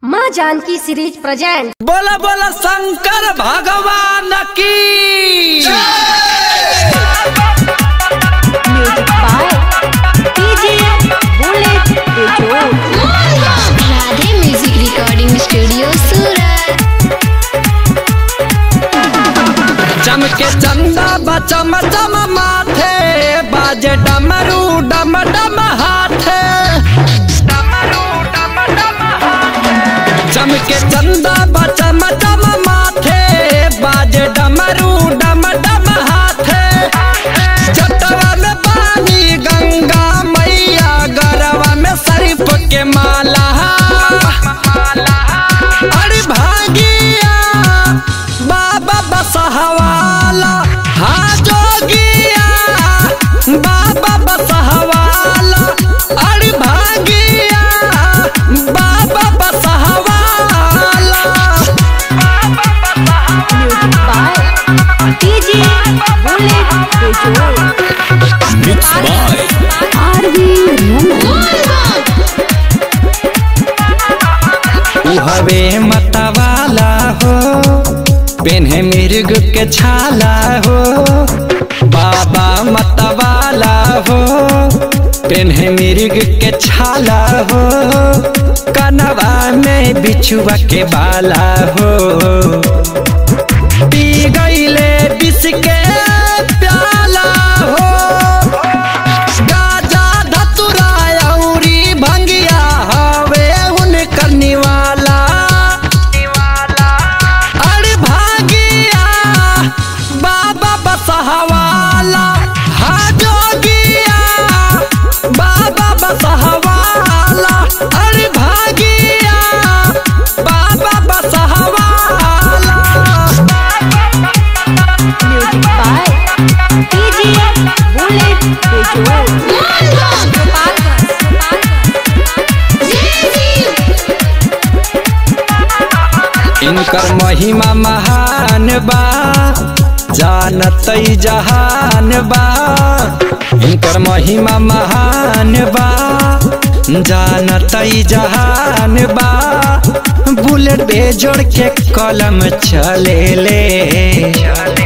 माँ Janaki series present बोला बोला शंकर भगवान की music by DJ Bullet Bejod Radhe music recording studio सूरत चमके चंदा बचम चम माथे बाजे डमरू डम डम हाथे चमके चंदा बचम चम माथे बाजे डमरू डम डम हाथे जटवा में पानी गंगा मैया गरवा में शरीफ के माला अरे भागिया बाबा बसहवाला हाँ जोगिया बाबा बसहवाला अरे भागिया बाबा बसहवाला music by DJ Bullet Bejod आरवी उहवे मतवाला हो पेन्हे मिर्ग के छाला हो बाबा मतवाला हो पेन्हे मिर्ग के छाला हो कनवा में बिछुआ के बाला हो पी गईले विष के प्याला हो गाजा धतुरा औरी भंगिया हवे उनकर निवाला अरे भागिया बाबा बसहवाला हा जोगिया बाबा बसहवाला अरे भागिया बाबा बसहवाला music by DJ Bullet Bejod इनकर महिमा महान बा जानत जहान बा इनकर महिमा महान बा जानत जहान बा बुलेट बेजोड़ के कलम चले ले